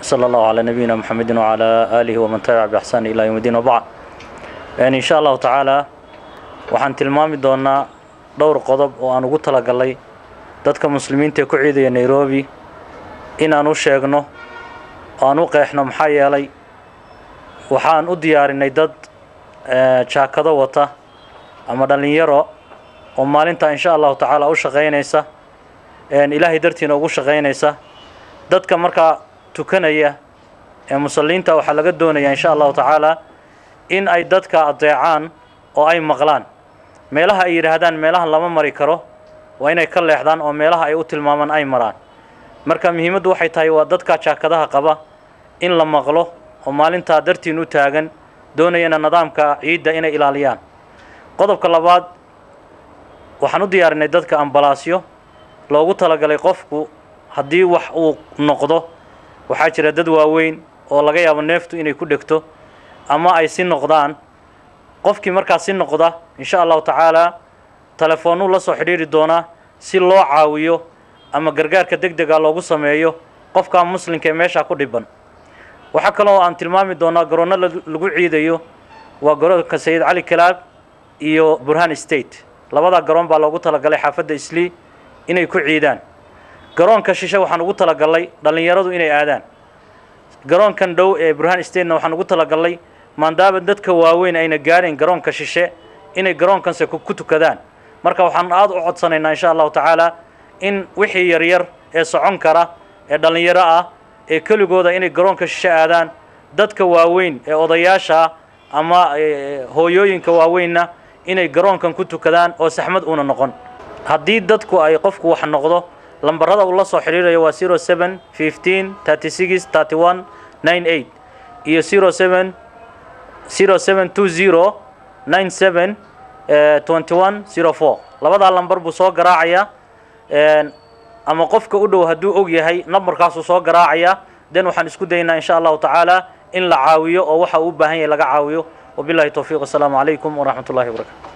وصلى الله على نبينا محمد وعلى آله ومن تبع بإحسان إلى يوم الدين وبعد يعني إن شاء الله تعالى waxaan tilmaami doonaa dhowr qodob oo aan ugu talagalay dadka muslimiinta ee ku ciidaya nairobi inaan u sheegno oo aan u qeexno maxaa yeelay waxaan u diyaarinay dad jaakado wata ama dhallinyaro oo maalintaa insha allahu tacaala u shaqaynaysa ilaahay dartiina ugu shaqaynaysa dadka markaa tukanaya ee musalliinta waxaa laga doonayaa insha allahu tacaala in ay dadka adeecaan oo ay maqlaan meelaha ay yidhaahdaan meelahan lama mari karo waa inay ka leexdaan oo meelaha ay u tilmaamaan ay maraan marka muhiimaddu waxay tahay waa dadka jaakadaha qaba in la maqlo oo maalintaa dartiin u taagan doonayana nidaamka ciidda inay ilaaliyaan qodobka labaad waxaan u diyaarinay dadka ambalaasyo loogu talagalay qofku haddii wax uu noqdo waxaa jira dad waaweyn oo laga yaabo neeftu inay ku dhegto ama ay si noqdaan qofkii markaas si noqda insha allahu tacaalaa telefoonnuu la soo xidhiiri doonaa si loo caawiyo ama gargaarka deg dega loogu sameeyo qofkaa muslimka ee meeshaa ku dhiban waxaa kaloo aan tilmaami doonaa garoonno lagu ciidayo waa garoonka sayid cali kalaab iyo burhan state labadaa garoon baa loogu talagalay xaafadda islii inay ku ciidaan garoonka shishe waxaan ugu talagalay dhallinyaradu inay aadaan garoonkan dhow ee burhan statena waxaan ugu talagalay maadaama dadka waaweyn ayna gaadhayn garoonka shishe inay garoonkanse ku tukadaan marka waxaan aada u codsanaynaa insha allahu tacaala in wixii yaryar ee socon kara ee dhallinyaro ah ee keligooda inay garoonka shishe aadaan dadka waaweyn ee odayaasha ama hooyooyinka waaweynna inay garoonkan ku tukadaan oo saxmad uuna noqon haddii dadku ay qofku wax noqdo lambarada uu la soo xidhiirayo waa zero seven fifteen thirty six thirty one nine eight iyo zero seven zero seven two zero nine seven twenty one zero four labadaa lambar buu soo garaacayaa ama qofka u dhow hadduu og yahay nambarkaasuu soo garaacayaa den waxaan isku daynaa insha allahu tacaala in la caawiyo oo waxa uu u baahan yahay laga caawiyo wabillahi towfiiq wasalaamu calaykum waraxmat ullahi wabarakatu